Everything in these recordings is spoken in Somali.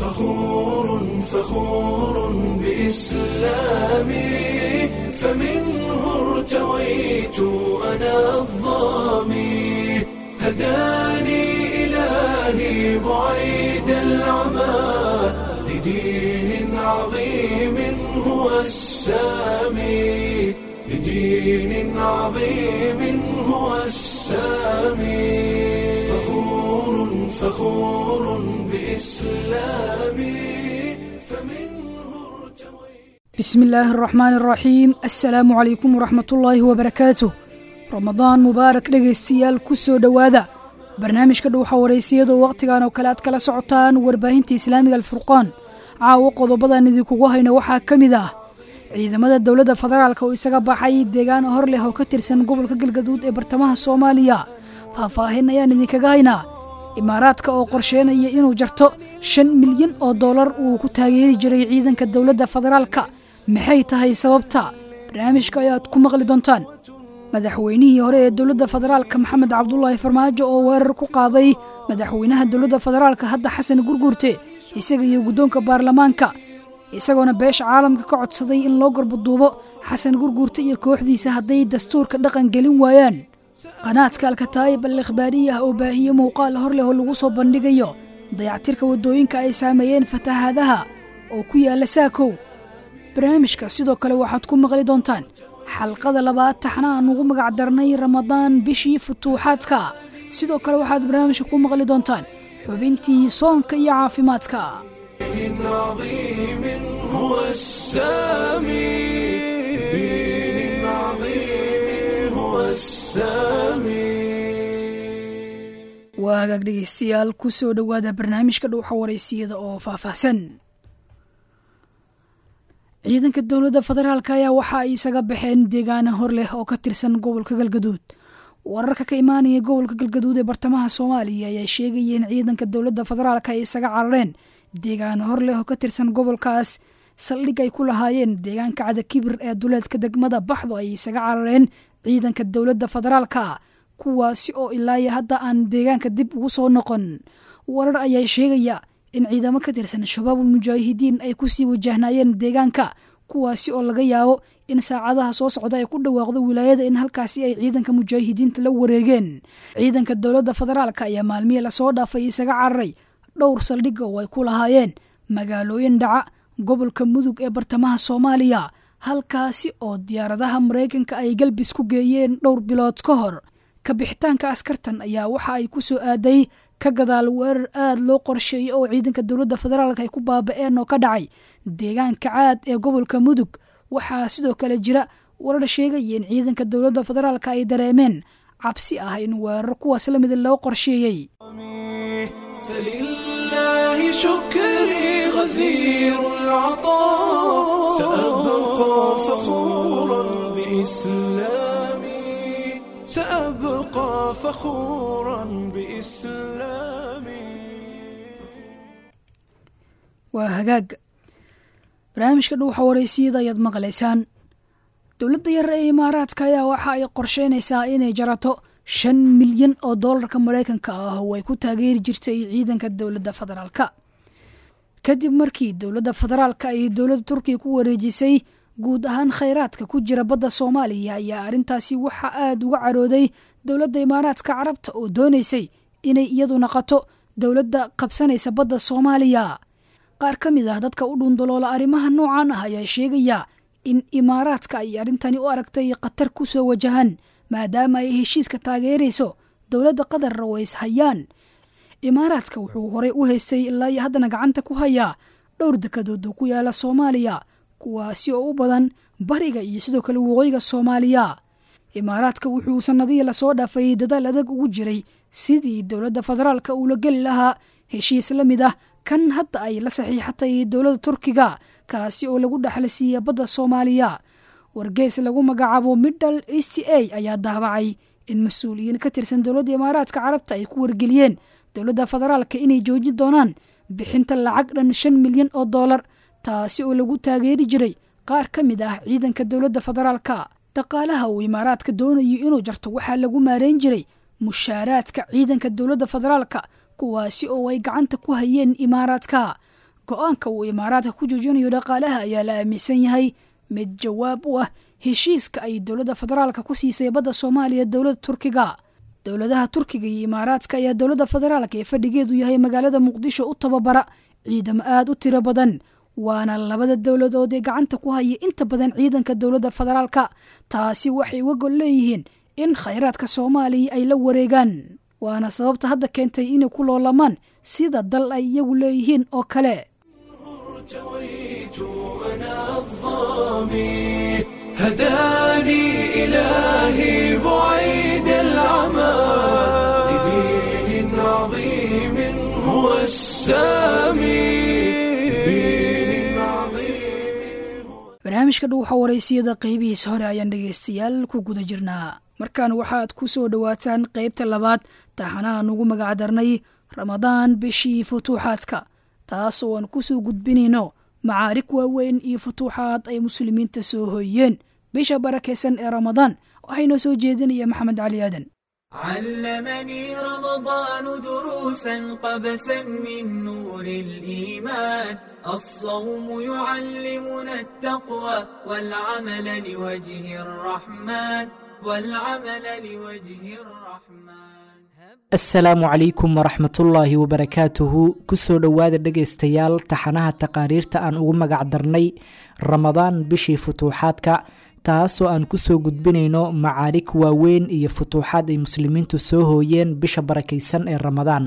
فخور فخور بإسلامي فمنه ارتويت أنا الظامي هداني إلهي بعيد العمى لدين عظيم هو السامي لدين عظيم هو السامي فخور فخور بإسلامي فمنه ارتويت بسم الله الرحمن الرحيم assalaamu calaykum waraxmat ullaahi wabarakaatuh ramadaan mubaarak dhegaystayaal ku soo dhowaada barnaamijka dhuuxa waraysiyada oo wakhtigan oo kale aad kala socotaan warbaahinta islaamiga alfurqaan caawo qodobadan idinkugu hayna waxaa ka mid ah ciidamada dowladda federaalk oo isaga baxay deegaan hor leh oo ka tirsan gobolka galgaduud ee bartamaha soomaaliya faahfaahin ayaan idinkaga haynaa imaaraadka oo qorsheynaya inuu jarto shan milyan oo dollar uu ku taageeri jiray ciidanka dowladda federaalka maxay tahay sababta barnaamijka ayaad ku maqli doontaan madaxweynihii hore ee dowladda federaalka maxamed cabdulaahi farmaajo oo weerar ku qaaday madaxweynaha dowladda federaalka hadda xasan gurguurte isaga iyo guddoonka baarlamaanka isagoona beesha caalamka ka codsaday in loo garbaduubo xasan gurguurte iyo kooxdiisa hadday dastuurka dhaqan gelin waayaan qanaadka alkataa'ib al ikhbaariyah oo baahiye muuqaal hor leh oo lagu soo bandhigayo dayactirka waddooyinka ay saameeyeen fatahaadaha oo ku yaalla saakow barnaamijka sidoo kale waxaad ku maqli doontaan xalqada labaad taxna aan ugu magac darnay ramadaan bishii futuuxaadka sidoo kale waxaad barnaamijka ku maqli doontaan xubintii soonka iyo caafimaadka دين عظيم هو السامي دين عظيم هو السامي waa hagaag dhegaystayaal ku soo dhowaada barnaamijka dhuuxa waraysiyada oo faahfaahsan ciidanka dowladda federaalk ayaa waxa ay isaga baxeen deegaana hor leh oo ka tirsan gobolka galgaduud wararka ka imaanaya gobolka galgaduud ee bartamaha soomaaliya ayaa sheegaya in ciidanka dowladda federaalk ay isaga carareen deegaana hor leh oo ka tirsan gobolkaas saldhig ay ku lahaayeen deegaanka cadakibir ee duleedka degmada baxdo ay isaga carareen ciidanka dowladda federaalka kuwaasi oo ilaayo hadda aan deegaanka dib ugu soo noqon warar ayaa sheegaya in ciidamo ka tirsan shabaabul mujaahidiin ay kusii wajahnaayeen deegaanka kuwaasi oo laga yaabo in saacadaha soo socda ay ku dhawaaqdo wilaayada in halkaasi ay ciidanka mujaahidiinta la wareegeen ciidanka dowladda federaalka ayaa maalmihii lasoo dhaafay isaga cararay dhowr saldhigga oo ay ku lahaayeen magaalooyin dhaca gobolka mudug ee bartamaha soomaaliya halkaasi oo diyaaradaha maraykanka ay galbis ku geeyeen dhowr bilood ka hor ka bixitaanka askartan ayaa waxa ay ku soo aaday ka gadaal weerar aad loo qorsheeyey oo ciidanka dowladda federaalk ay ku baaba'een oo ka dhacay deegaanka caad ee gobolka mudug waxaa sidoo kale jira warar sheegaya in ciidanka dowladda federaalk ay dareemeen cabsi ah in weerar kuwaas la mida loo qorsheeyey فلله شكري غزير العطاء سأبقى فخورا بإسلامي سأبقى فخورا بإسلامي waa hagaag barnaamijka dhuuxa waraysiyada ayaad maqlaysaan dowladda yar ee imaaraadka ayaa waxa ay qorsheynaysaa inay jarato shan milyan oo doolarka maraykanka ah oo ay ku taageeri jirtay ciidanka dowladda federaalka kadib markii dowladda federaalka ay dowladda turkiya ku wareejisay guud ahaan khayraadka ku jira badda soomaaliya ayaa arrintaasi waxa aada uga carooday dowladda imaaraadka carabta oo doonaysay inay iyadu naqato dowladda qabsanaysa badda soomaaliya qaar ka mid ah dadka u dhundaloola arrimaha noocan ah ayaa sheegaya in imaaraadka ay arrintani u aragtay khatar ku soo wajahan maadaama ay heshiiska taageerayso dowladda qatarra oo is hayaan imaaraadka wuxuu horey u haystay ilaa iyo haddana gacanta ku hayaa dhowr dekadood oo ku yaala soomaaliya kuwaasi oo u badan bariga iyo sidoo kale waqooyiga soomaaliya imaaraadka wuxuu sannadihii lasoo dhaafay dadaal adag ugu jiray sidii dowladda federaalka uula geli lahaa heshiis la mid ah kan hadda ay la saxiixatay dowladda turkiga kaasi oo lagu dhexla siiya badda soomaaliya wargeys lagu magacaabo middle east a ayaa daabacay in mas-uuliyiin ka tirsan dowladda imaaraadka carabta ay ku wargeliyeen dowladda federaalka inay joojin doonaan bixinta lacag dhan shan milyan oo dollar taasi oo lagu taageeri jiray qaar ka mid ah ciidanka dowladda federaalka dhaqaalaha uu imaaraadka doonayo inuu jarto waxaa lagu maareyn jiray mushaaraadka ciidanka dowladda federaalka kuwaasi oo ay gacanta ku hayeen imaaraadka go-aanka uu imaaraadka ku joojinayo dhaqaalaha ayaa la aaminsan yahay mid jawaab u ah heshiiska ay dowladda federaalka ku siisay badda soomaaliya dowladda turkiga dowladaha turkiga iyo imaaraadka ayaa dowladda federaalka ee fadhigeedu yahay magaalada muqdisho u tababara ciidamo aada u tiro badan waana labada dowladood ee gacanta ku haya inta badan ciidanka dowladda federaalka taasi waxay uga gol leeyihiin in khayraadka soomaaliya ay la wareegaan waana sababta hadda keentay inay ku loolamaan sida dal ay iyagu leeyihiin oo kale ارتويت أنا الظامي هداني إلهي بعيد العمى لدين عظيم هو السامي لدين عظيم barnaamijka dhow waxaa waraysiyada qeybihiisa hore ayaan dhegaystayaal ku guda jirnaa markaan waxaad ku soo dhowaataan qeybta labaad taxanaha nugu magacdarnay ramadaan bishii futuuxaadka taas oo aan ku soo gudbinayno macaarig waaweyn iyo futuuxaad ay muslimiinta soo hooyeen bisha barakaysan ee ramadaan waxaynoo soo jeedinaya maxamed cali aadan علمني رمضان دروسا قبسا من نور الإيمان الصوم يعلمنا التقوى والعمل لوجه الرحمن والعمل لوجه الرحمن asalaamu calaykum waraxmatullaahi wabarakaatuhu kusoo dhowaada dhegaystayaal taxanaha taqaariirta aan ugu magac darnay ramadaan bishii futuuxaadka taasoo aan kusoo gudbinayno macaarig waaweyn iyo futuuxaad ay muslimiintu soo hooyeen bisha barakaysan ee ramadaan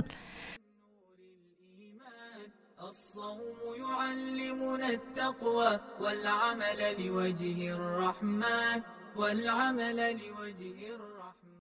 الصوم يعلمنا التقوى والعمل لوجه الرحمن والعمل لوجه الرحمن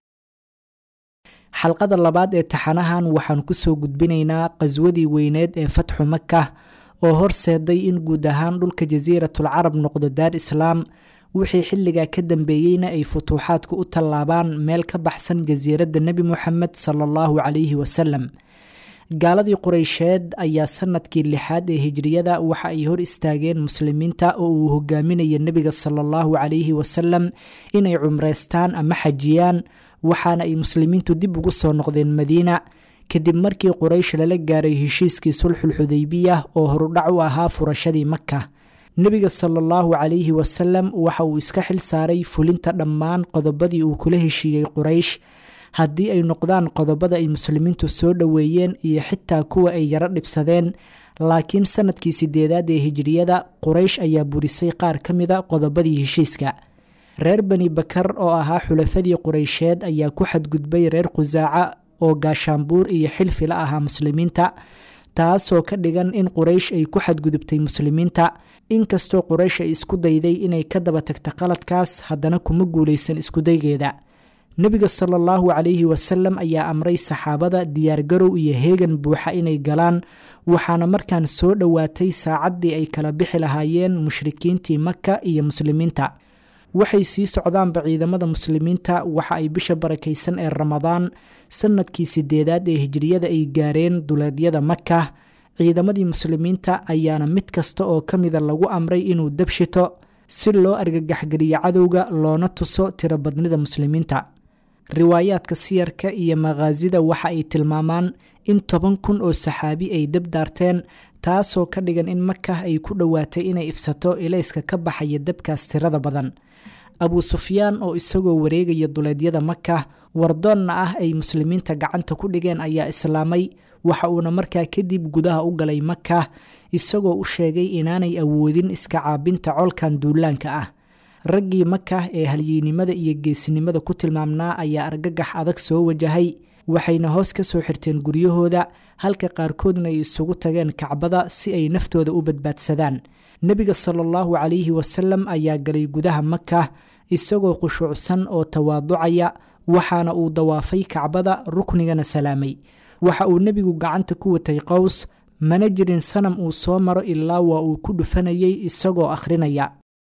xalqada labaad ee taxanahan waxaan kusoo gudbinaynaa qaswadii weyneed ee fatxu maka oo horseeday in guud ahaan dhulka jasiiratul carab noqdo daar islaam wixii xilligaa ka dambeeyeyna ay futuuxaadku u tallaabaan meel ka baxsan jasiiradda nebi moxamed sala allahu calayhi wasalam gaaladii qureysheed ayaa sanadkii lixaad ee hijriyada waxa ay hor istaageen muslimiinta oo uu hogaaminaya nebiga sala allahu calayhi wasalam inay cumreystaan ama xajiyaan waxaana ay muslimiintu dib ugu soo noqdeen madiina kadib markii quraysh lala gaaray heshiiskii sulxul xudaybiya oo horudhac u ahaa furashadii maka nebiga sala allahu calayhi wasalam waxa uu iska xil saaray fulinta dhammaan qodobadii uu kula heshiiyey quraysh haddii ay noqdaan qodobada ay muslimiintu soo dhoweeyeen iyo xitaa kuwa ay yaro dhibsadeen laakiin sanadkii sideedaad ee hijriyada quraysh ayaa burisay qaar ka mida qodobadii heshiiska reer bani bakar oo ahaa xulafadii qureysheed ayaa ku xadgudbay reer khusaaca oo gaashaanbuur iyo xilfi la ahaa muslimiinta taasoo ka dhigan in quraysh ay ku xadgudubtay muslimiinta inkastoo quraysh ay isku dayday inay ka daba tagta qaladkaas haddana kuma guulaysan iskudaygeeda nebiga sala allahu calayhi wasalam ayaa amray saxaabada diyaargarow iyo heegan buuxa inay galaan waxaana markaan soo dhowaatay saacaddii ay kala bixi lahaayeen mushrikiintii maka iyo muslimiinta waxay sii socdaanba ciidamada muslimiinta waxa ay bisha barakaysan ee ramadaan sanadkii sideedaad ee hijriyada ay gaareen duleedyada maka ciidamadii muslimiinta ayaana mid kasta oo ka mida lagu amray inuu dabshito si loo argagaxgeliyo cadowga loona tuso tirobadnida muslimiinta riwaayaadka siyarka iyo makhaasida waxa ay tilmaamaan in toban kun oo saxaabi ay dab daarteen taasoo ka dhigan in maka ay ku dhowaatay inay ifsato ilayska ka baxaya dabkaas tirada badan abuu sufyaan oo isagoo wareegaya duleedyada maka wardoonna ah ay muslimiinta gacanta ku dhigeen ayaa islaamay waxa uuna markaa kadib gudaha u galay maka isagoo u sheegay inaanay awoodin iska caabinta colkan duulaanka ah raggii maka ee halyeynimada iyo geesinimada ku tilmaamnaa ayaa argagax adag soo wajahay waxayna hoos ka soo xirteen guryahooda halka qaarkoodna ay isugu tageen kacbada si ay naftooda u badbaadsadaan nebiga sala allahu calayhi wasalam ayaa galay gudaha maka isagoo khushuucsan oo tawaaducaya waxaana uu dawaafay kacbada ruknigana salaamay waxa uu nebigu gacanta ku watay qows mana jirin sanam uu soo maro ilaa waa uu ku dhufanayay isagoo akhrinaya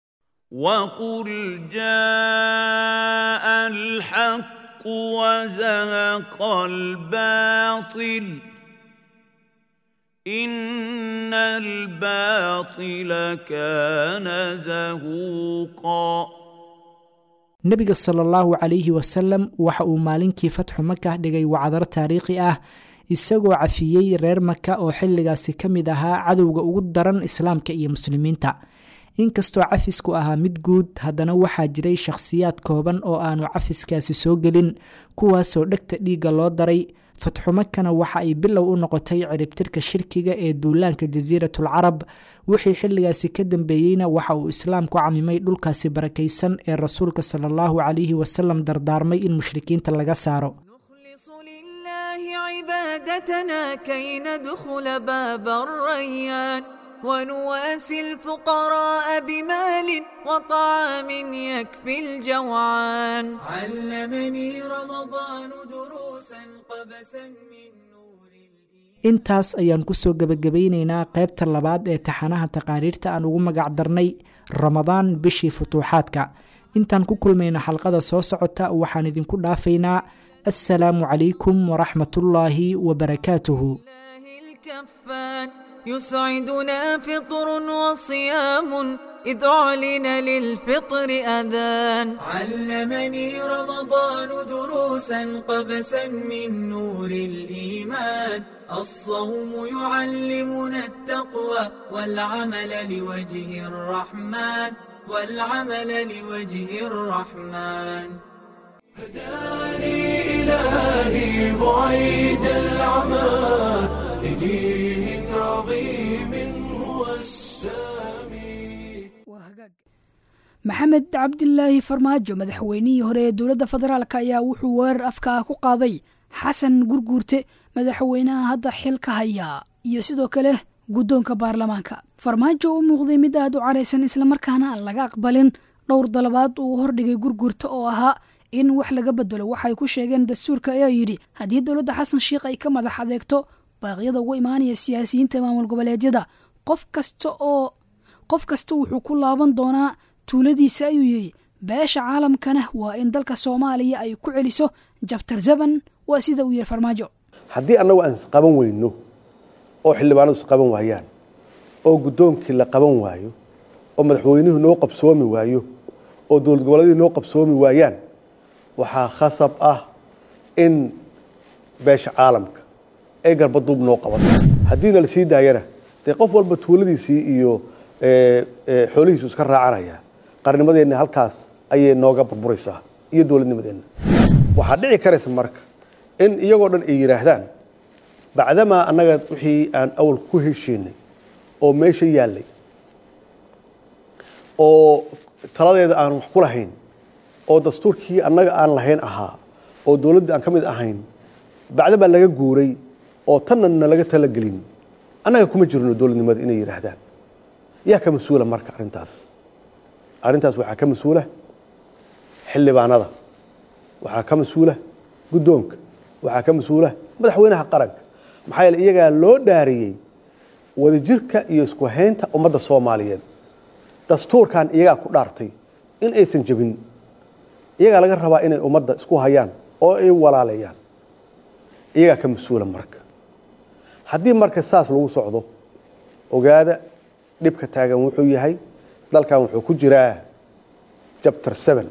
وقل جاء الحق وزهق الباطل إن الباطل كان زهوقا nebiga sala allahu calayhi wasalam waxa uu maalinkii fatxu maka dhigay wacdaro taariikhi ah isagoo cafiyey reer maka oo xilligaasi ka mid ahaa cadowga ugu daran islaamka iyo muslimiinta inkastoo cafisku ahaa mid guud haddana waxaa jiray shakhsiyaad kooban oo aanu cafiskaasi soo gelin kuwaasoo dhegta dhiigga loo daray fatxumakana waxa ay bilow u noqotay ciribtirka shirkiga ee duulaanka jasiiratul carab wixii xilligaasi ka dambeeyeyna waxa uu islaamku camimay dhulkaasi barakaysan ee rasuulka sala allahu calayhi wasalam dardaarmay in mushrikiinta laga saaro نخلص لله عبادتنا كي ندخل باب الريان ونواسي الفقراء بمال وطعام يكفي الجوعان علمني رمضان دروسا قبسا من نور الإيمان intaas ayaan kusoo gebagabaynaynaa qaybta labaad ee taxanaha taqaariirta aan ugu magac darnay ramadaan bishii futuuxaadka intaan ku kulmayno xalqada soo socota waxaan idinku dhaafaynaa assalaamu calaykum waraxmatullaahi wabarakaatuhu الله الكفان يسعدنا فطر وصيام إذ أعلن للفطر أذان علمني رمضان دروسا قبسا من نور الإيمان الصوم يعلمنا التقوى والعمل لوجه الرحمن والعمل لوجه الرحمن هداني إلهي بعيد العمى لدين عظيم هو السامي maxamed cabdilaahi farmaajo madaxweynihii hore ee dowladda federaalk ayaa wuxuu weerar afka ah ku qaaday xasan gurguurte madaxweynaha hadda xilka haya iyo sidoo kale guddoonka baarlamaanka farmaajo u muuqday mid aad u caraysan islamarkaana aan laga aqbalin dhowr dalabaad uu hordhigay gurguurta oo ahaa in wax laga bedelo waxay ku sheegeen dastuurka ayaa yidhi haddii dowladda xasan sheikh ay ka madax adeegto baaqyada uga imaanaya siyaasiyiinta maamul goboleedyada qof kasta oo qof kasta wuxuu ku laaban doonaa tuuladiisa ayuu yidhi beesha caalamkana waa in dalka soomaaliya ay ku celiso jabtar zaban waa sida uu yihi farmaajo haddii annagu aan isqaban weyno oo xildhibaanadu isqaban waayaan oo guddoonkii la qaban waayo oo madaxweynuhu noo qabsoomi waayo oo dowlad goboleedihii noo qabsoomi waayaan waxaa khasab ah in beesha caalamka ay garbaduub noo qabato haddiina la sii daayana dee qof walba tuuladiisii iyo xoolihiisu iska raacanaya qarnimadeenna halkaas ayay nooga burburaysaa iyo dowladnimadeenna waxaa dhici karaysa marka in iyagoo dhan ay yidhaahdaan bacdamaa annaga wixii aan awal ku heshiinay oo meesha yaallay oo taladeeda aan wax ku lahayn oo dastuurkii annaga aan lahayn ahaa oo dowladda aan ka mid ahayn bacdamaa laga guuray oo tanna na laga talagelin annaga kuma jirno dowladnimada inay yidhaahdaan yaa ka mas-uula marka arrintaas arrintaas waxaa ka mas-uula xildhibaanada waxaa ka mas-uula guddoonka waxaa ka mas-uula madaxweynaha qaranka maxaa yeele iyagaa loo dhaariyey wadajirka iyo isku haynta ummadda soomaaliyeed dastuurkan iyagaa ku dhaartay in aysan jebin iyagaa laga rabaa inay ummadda isku hayaan oo ay walaaleeyaan iyagaa ka mas-uula marka haddii marka saas lagu socdo ogaada dhibka taagan wuxuu yahay dalkan wuxuu ku jiraa jabtar seven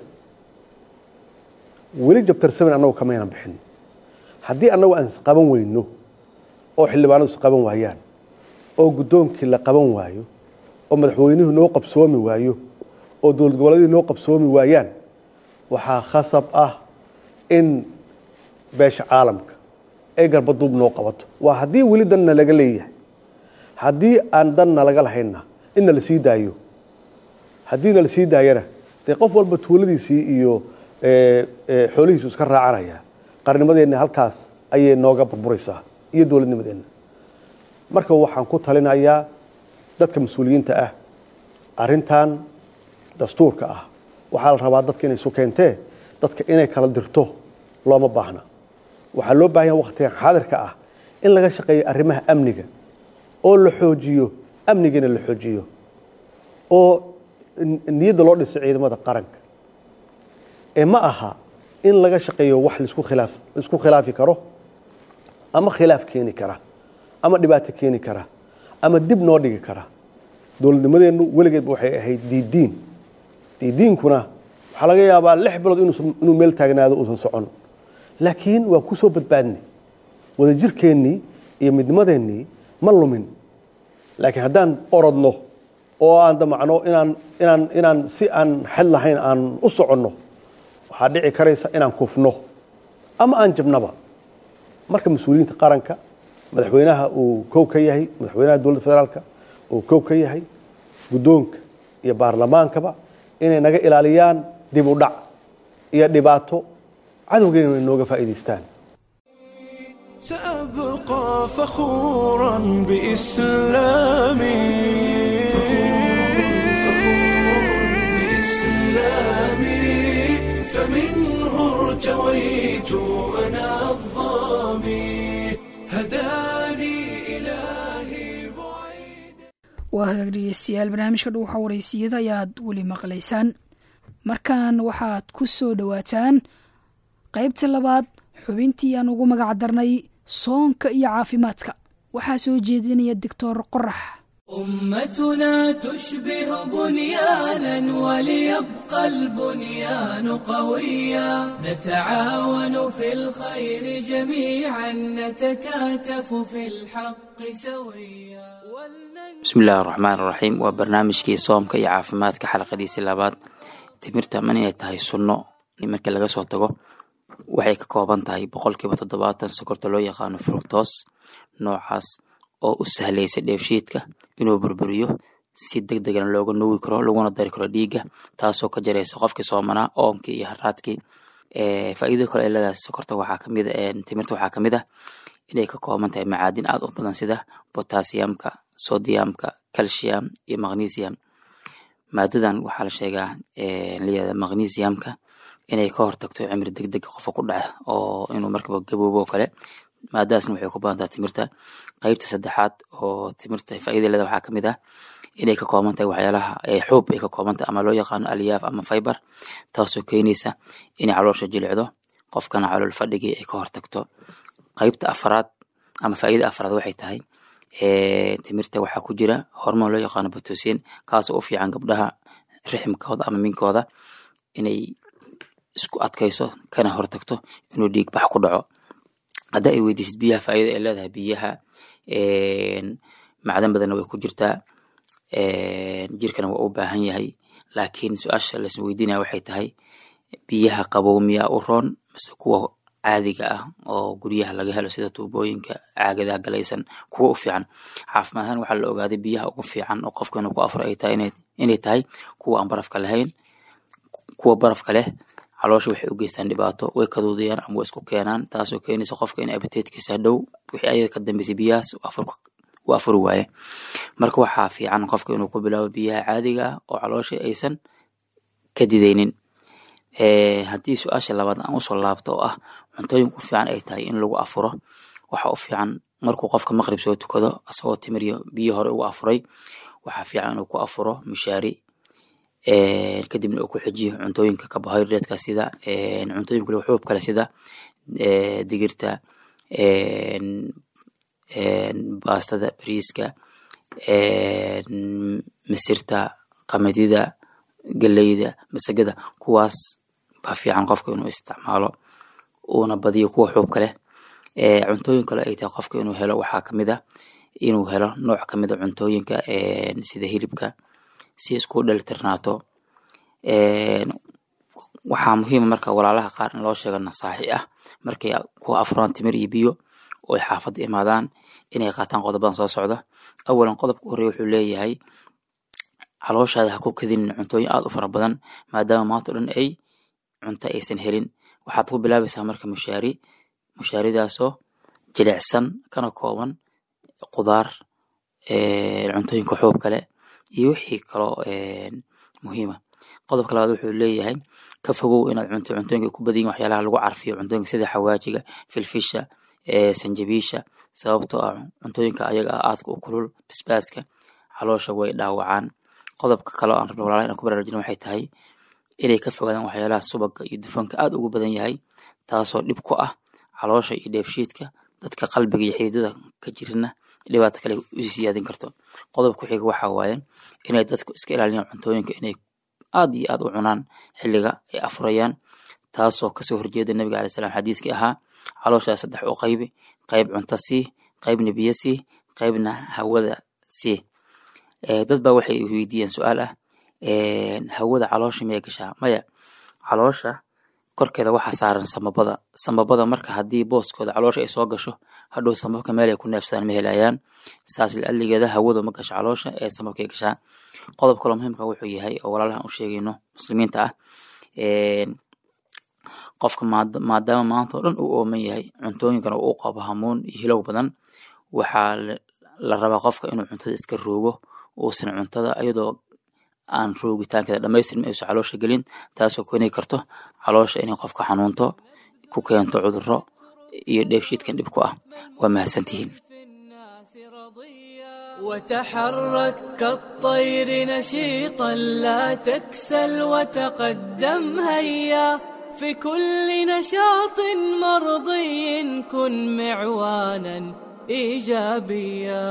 weli jabtar seven annagu kamaynan bixin haddii annagu aan isqaban weyno oo xildhibaanadu isqaban waayaan oo guddoonkii la qaban waayo oo madaxweynuhu noo qabsoomi waayo oo dowlad goboleedihii noo qabsoomi waayaan waxaa khasab ah in beesha caalamka ay garbaduub noo qabato waa haddii weli danna laga leeyahay haddii aan danna laga lahaynna inna la sii daayo haddiina la sii daayana dee qof walba tuuladiisii iyo xoolihiisu iska raacanaya qarnimadeenna halkaas ayay nooga burburaysaa iyo dowladnimadeenna marka waxaan ku talinayaa dadka mas-uuliyiinta ah arrintan dastuurka ah waxaa la rabaa dadka inay isu keentee dadka inay kala dirto looma baahna waxaa loo baahan yaha waktigan xaadirka ah in laga shaqeeyo arrimaha amniga oo la xoojiyo amnigana la xoojiyo oo niyadda loo dhiso ciidamada qaranka ee ma aha in laga shaqeeyo wax laisku khilaaf laisku khilaafi karo ama khilaaf keeni kara ama dhibaato keeni kara ama dib noo dhigi kara dowladnimadeennu weligeedba waxay ahayd diidiin diidiinkuna waxaa laga yaabaa lix bilood inuu meel taagnaado uusan socon laakiin waa ku soo badbaadnay wadajirkeennii iyo midnimadeennii ma lumin laakiin haddaan orodno oo aan damacno inaan inaan inaan si aan xel lahayn aan u soconno waxaa dhici karaysa inaan kufno ama aan jabnaba marka mas-uuliyiinta qaranka madaxweynaha uu kow ka yahay madaxweynaha dowladda federaalka uu kow ka yahay guddoonka iyo baarlamaankaba inay naga ilaaliyaan dib u dhac iyo dhibaato cadowgeena inay nooga faa'iidaystaan سأبقى فخورا بإسلامي بإسلامي فمنه ارتويت أنا الظامي هداني إلهي بعيد waa hagaag dhegeystayaal barnaamijka dhow waxaa waraysiyada ayaad weli maqlaysaan markan waxaad ku soo dhowaataan qaybta labaad xubintii aan ugu magac darnay soonka iyo caafimaadka waxaa soo jeedinaya doctor qorax أمتنا تشبه بنيانا وليبقى البنيان قويا نتعاون في الخير جميعا نتكاتف في الحق سويا bismillahi raxmaan raxiim waa barnaamijkii soomka iyo caafimaadka xalaqadiisii labaad timirta man inay tahay sunno markii laga soo tago waxay ka kooban tahay boqolkiiba toddobaatan sokorta loo yaqaano fructos noocaas oo u sahlaysa dheefshiidka inuu burburiyo si deg degana looga nuugi karo laguna dari karo dhiigga taasoo ka jaraysa qofkii soomanaa oomkii iyo haraadkii faa'iidada kale ee leedahay sokorta waxaa kamid timirta waxaa kamid ah inay ka kooban tahay macaadin aad u badan sida potassiumka sodiumka calcium iyo magnesium maadadan waxaa la sheegaa layihahda magnesiumka inay ka hortagto cimri deg deg qofka ku dhaca oo inuu markaba gaboobo oo kale maadadaasna waxay ku badan tahay timirta qeybta saddexaad oo timirta faa'iida leeda waxaa kamid ah inay ka kooban tahay waxyaalaha xuub ay ka kooban tahay ama loo yaqaano alyaaf ama fiber taasoo keenaysa inay caloosha jilicdo qofkana calool fadhigii ay ka hortagto qeybta afaraad ama faa'iida afaraad waxay tahay timirta waxaa ku jira hormoon loo yaqaano batosin kaasoo u fiican gabdhaha riximkooda ama minkooda inay isku adkayso kana hortagto inuu dhiig bax ku dhaco hadda ay weydiisid biyaha faa'iida ay leedahay biyaha macdan badanna way ku jirtaa jirkana waa u baahan yahay laakiin su-aasha las weydiinaya waxay tahay biyaha qabow miyaa u roon mise kuwa caadiga ah oo guryaha laga helo sida tuubooyinka caagadaha galaysan kuwa u fiican caafimaad ahaan waxaa la ogaaday biyaha ugu fiican oo qofka inuu ku afuro ay tahay inay tahay kuwa aan barafka lahayn kuwa barafka leh caloosha waxay u geystaan dhibaato way kaduudiyaan ama way isku keenaan taasoo keenaysa qofka in abiteedkiisa hadhow wixii ayaga ka dambeysay biyahaas u afuri waaye marka waxaa fiican qofka inuu ku bilaabo biyaha caadiga ah oo caloosha aysan ka didaynin haddii su-aasha labaad aan usoo laabto oo ah cuntooyin u fiican ay tahay in lagu afuro waxa u fiican markuu qofka maqrib soo tukado asagoo timiriyo biyo hore ugu afuray waxaa fiican inuu ku afuro mushaari kadibna uu ku xijiyo cuntooyinka carbohydratka sida cuntooyin kale xuub kale sida digirta baastada bariiska misirta qamadida galeyda masagada kuwaas baa fiican qofka inuu isticmaalo uuna badiyo kuwa xuubka leh cuntooyin kale ay tahay qofka inuu helo waxaa kamid ah inuu helo nooc kamid a cuntooyinka sida hilibka si isku dhalitirnaato waxaa muhiima marka walaalaha qaar in loo sheego nasaaxi ah markay ku afuraan timir iyo biyo oo ay xaafadda imaadaan inay qaataan qodobadan soo socda awalan qodobka horey wuxuu leeyahay calooshaada ha ku kadinin cuntooyin aad u fara badan maadaama maanta o dhan ay cunto aysan helin waxaad ku bilaabaysaa marka mushaari mushaaridaasoo jilicsan kana kooban qudaar cuntooyinka xuub kale iyo wixii kaloo muhiima qodobka labaad wuxuu leeyahay ka fogow inaad cunto cuntooyinka ku badayin waxyaalaha lagu carfiyo cuntooyinka sida xawaajiga filfisha sanjabiisha sababtoo ah cuntooyinka ayaga ah aadka u kulul basbaaska caloosha way dhaawacaan qodobka kale oo aan rabno walaalaha inaan ku baraarujina waxay tahay inay ka fogaadaan waxyaalaha subaga iyo dufanka aad ugu badan yahay taasoo dhib ku ah caloosha iyo dheefshiidka dadka qalbiga iyo xididada ka jirina dhibaato kale usii siyaadin karto qodobka ku xiga waxaa waaye inay dadku iska ilaaliyaan cuntooyinka inay aad iyo aad u cunaan xilliga ay afurayaan taasoo kasoo horjeeda nabiga alai salam xadiidkii ahaa calooshaa saddex u qaybi qayb cunto sii qaybna biyo sii qaybna hawada sii dad baa waxay weydiiyeen su-aal ah hawada caloosha miyay gashaa maya caloosha korkeeda waxaa saaran samabada samabada marka haddii booskooda caloosha ay soo gasho hadhow samabka meel ay ku neefsadaan ma helayaan saas liadligeeda hawadu ma gasho caloosha ee samabkay gashaa qodob kaloo muhiimka wuxuu yahay oo walaalahan u sheegayno muslimiinta ah qofka maadaama maanta oo dhan uu ooman yahay cuntooyinkana uu qabo hamuun iyo hilow badan waxaa la rabaa qofka inuu cuntada iska roogo uusan cuntada iyadoo aan roogitaankeeda dhamaystirma aysan caloosha gelin taasoo keeni karto caloosha inay qofka xanuunto ku keento cuduro iyo dheefshiidkan dhib ku ah waa mahadsantihiin وتحرك كالطير نشيطا لا تكسل وتقدم هيا في كل نشاط مرضي كن معوانا ايجابيا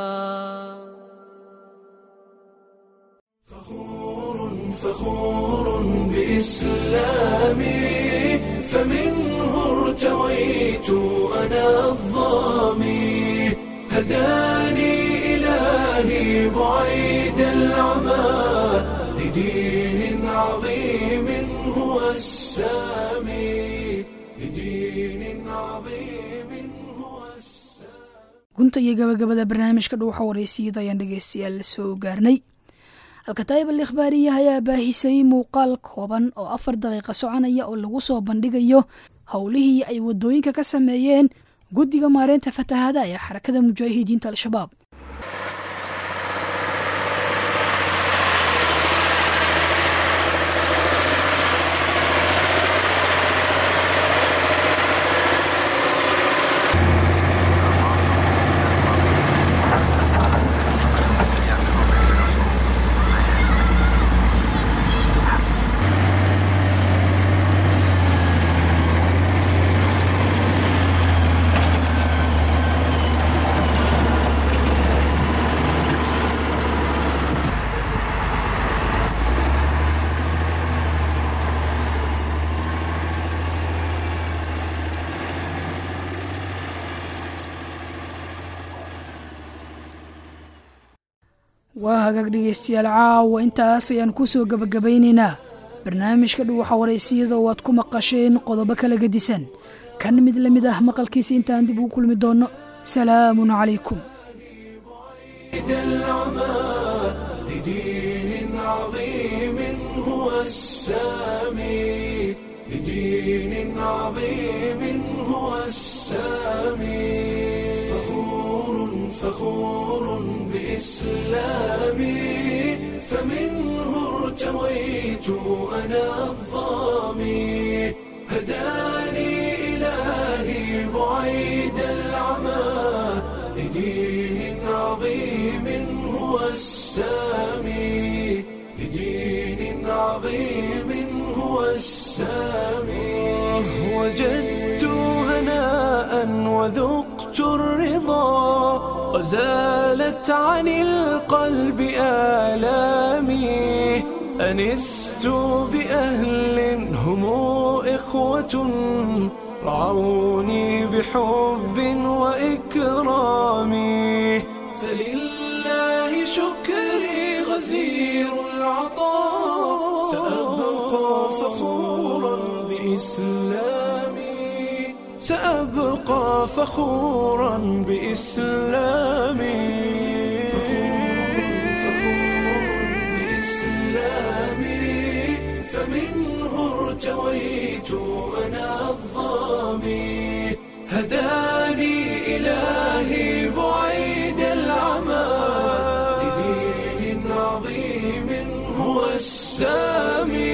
فخور بإسلامي فمنه ارتويت أنا الظامي هداني إلهي بعيد العمى لدين عظيم هو السامي لدين عظيم هو السامي gunta iyo gabagabada barnaamijka dhuuxa waraysiyada ayaan dhegeystayaal soo gaarnay alkataayib al ikhbaariya ayaa baahisay muuqaal kooban oo afar daqiiqa soconaya oo lagu soo bandhigayo howlihii ay wadooyinka ka sameeyeen guddiga maareynta fatahaada ee xarakada mujaahidiinta al-shabaab waa hagaag dhegeystayaal caawa intaas ayaan kusoo gabagabaynaynaa barnaamijka dhuwaxa waraysiyada oo aad ku maqasheen qodobo kala gedisan kan mid la mid ah maqalkiisa intaan dib ugu kulmi doonno salaamun calaykum لدين عظيم هو السامي لدين عظيم هو السامي فخور فخور بإسلامي فمنه ارتويت أنا الظامي هداني إلهي بعيد العمى لدين عظيم هو السامي لدين عظيم هو السامي وجدت هناء وذقت الرضا وزالت عن القلب آلامي أنست بأهل هم إخوة رعوني بحب وإكرام فلله شكري غزير العطاء سأبقى فخورا بإسلامي سأبقى فخورا بإسلامي بإسلامي فمنه ارتويت أنا الظامي هداني إلهي بعيد العمى لدين عظيم هو السامي